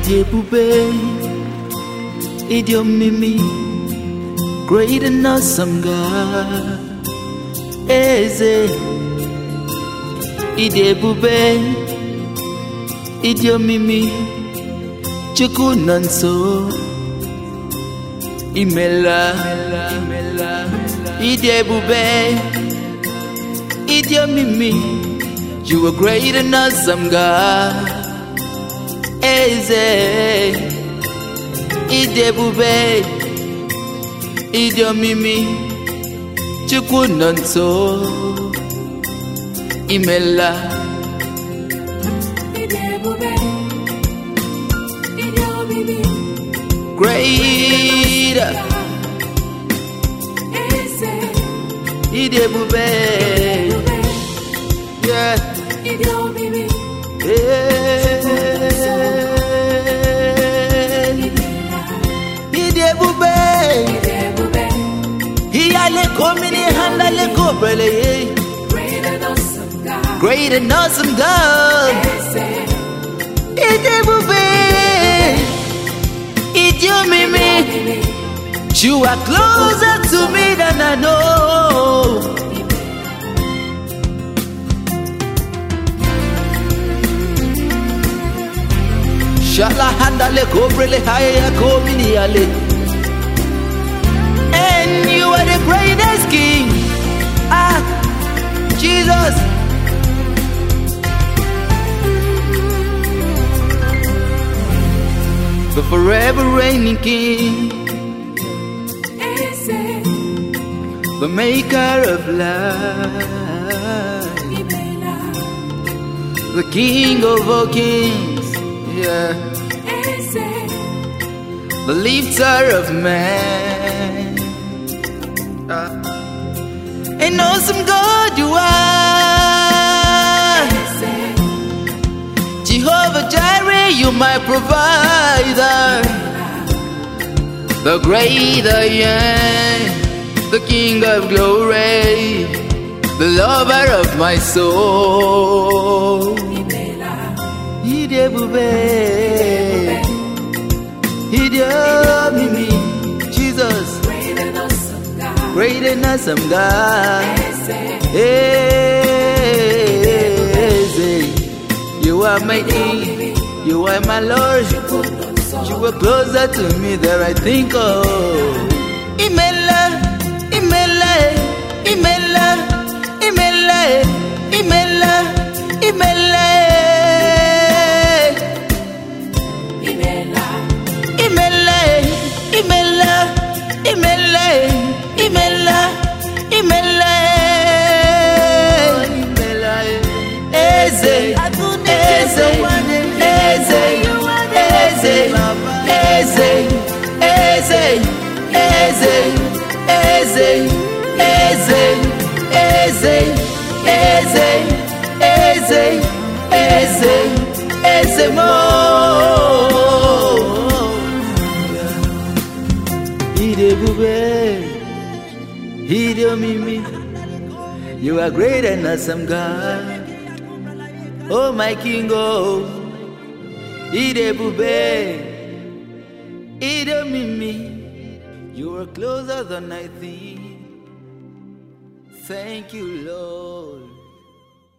ịdị ebube ịdị omimi great and awesome God eze ịdị ebube ịdị omimi chukwu nọ nso imela ịdị ebube ịdị omimi you are great and awesome God eze ịdị ebube ịdị omimi chukwu nọ nso imela Ịdị ebube, ịdị omimi, great eze, ịdị ebube ebube, yeah. ịdị omimi, yeah. imela. ịdị ebube Ịdị ebube, iyale komini handale kobrele great and awesome God. great and awesome God Eze, ịdị ebube ịdị omimi omimi, you are closer to me than I know Shala handale kobrele haya komini ale And you are the greatest king Ah Jesus The forever reigning king eze, The maker of life imela. The king of all kings Yeah Eze, the lifter of man. Ah. An awesome God you are, eze, Jehovah Jireh, you my provider. The great I am, the King of glory, the lover of my soul. imela. Ide bube, ide mimi, Jesus. Great and awesome God. Great and awesome God. Eze, Eze. You are my King. You are my Lord. You were closer to me than I think of. Imela, Imela, Imela, Imela, Imela, Imela, imela. Imela, Imela, Imela, Imela, Imela, Imela, Eze, Eze, Eze, Eze, Eze, Eze, Eze, Eze, Eze, Eze, Eze, Eze, Eze, Eze, Mo. Ide bube, ide omimi. You are great and awesome God. Oh my King, oh. Ide bube, ide omimi. You are closer than I think. Thank you, Lord.